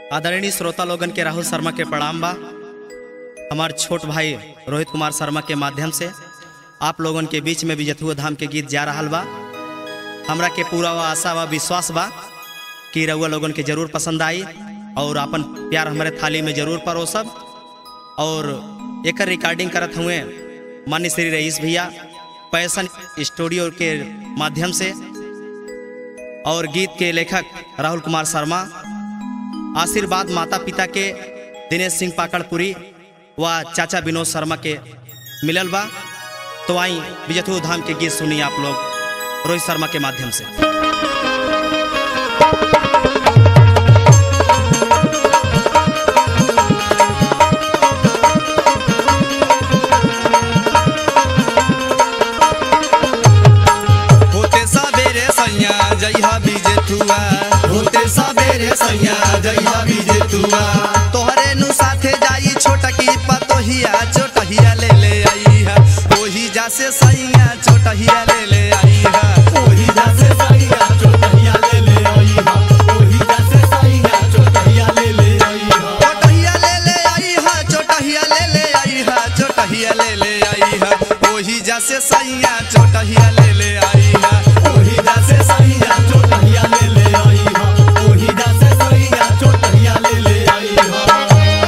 आदरणीय श्रोता लोगन के राहुल शर्मा के प्रणाम बा हमार छोट भाई रोहित कुमार शर्मा के माध्यम से आप लोगन के बीच में विजयथुआ धाम के गीत जा रहा बा हमरा के पूरा वा आशा व विश्वास बा कि रउआ लोगन के जरूर पसंद आई और अपन प्यार हमारे थाली में जरूर परोसब और एक रिकॉर्डिंग करत हुए मान्य श्री रईस भैया पैसन स्टूडियो के माध्यम से और गीत के लेखक राहुल कुमार शर्मा आशीर्वाद माता पिता के दिनेश सिंह पाकड़पुरी व चाचा विनोद शर्मा के मिलल बा तो आई विजयथु धाम के गीत सुनी आप लोग रोहित शर्मा के माध्यम से होते सबेरे सैया जइहा बीजे तुआ होते सबेरे सैया जइहा बीजे तुआ तोहरे नु साथे जाई छोटकी पतोहिया छोटहिया ले ले आई है ओही जा से सैया छोटहिया ले ले आई है ओही जासे सैया चोटहिया ले ले आईहा ओही जासे सैया चोटहिया ले ले आईहा छोटहिया ले ले आई है छोटहिया ले ले आई है छोटहिया ले ले आई है ओही जा से सैया छोटहिया ले ले आई है ओही जासे सैया चोटहिया ले ले आईहा ओही जासे सैया चोटहिया ले ले आईहा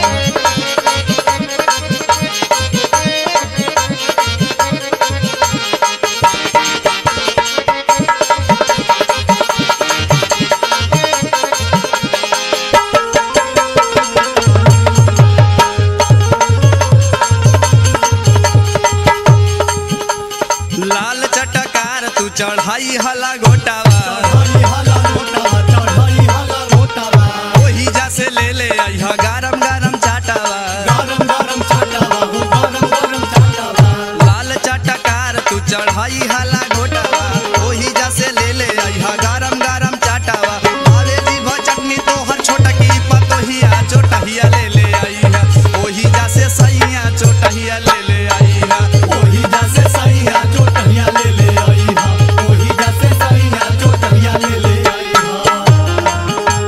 लाल चटकार तू चढ़ाई हला गोटावा चढ़ाई हला लोटावा चढ़ाई हला लोटावा ओही जा से ले ले आई है गरम गरम चाटावा गरम गरम छाटावा हो गरम गरम छाटावा लाल चटकार तू चढ़ाई हला गोटावा ओही जा से ले ले आई हा गरम गरम चाटावा अरे जीभ चटनी तोहर छोटकी पतोहिया चोटहिया ले ले आई हा ओही जा से सैया चोटहिया ले ले आई हा ओही जासे सैया चोटहिया ले ले आईहा ओही जासे सैया चोटहिया ले ले आईहा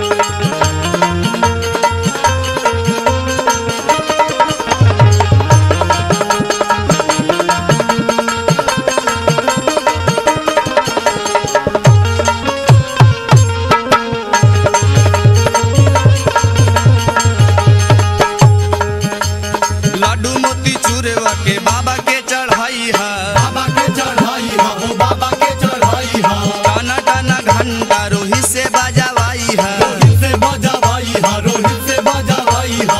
लड्डू मोती चूरवा के बाबा के चढ़ाई हा बाबा के चढ़ाई हा ओ बाबा के चढ़ाई हा टाना टाना घंटा रोही से बजावाई हा रोहित से बजावाई हा रोहित से बजावाई हा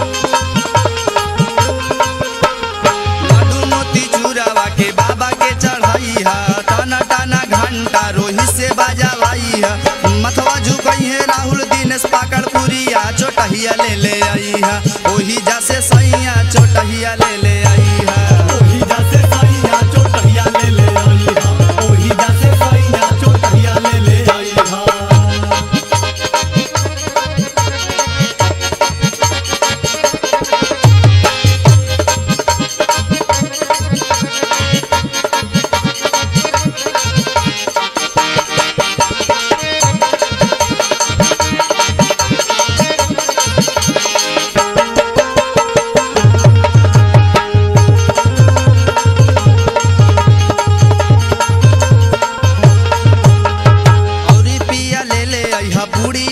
लड्डू मोती चूरावा के बाबा के चढ़ाई हा टाना टाना घंटा रोही से बजावाई हा मथवा झुकई है राहुल दिनेश पाकड़ पुरिया चोटहिया ले ले आई हा ओही जा से सैया चोटहिया ले ले आई हा ओही जासे सैया चोटहिया ले ले आई हा ओही जासे सैया चोटहिया ले ले आई हा औरी पिया ले ले आई हा पूरी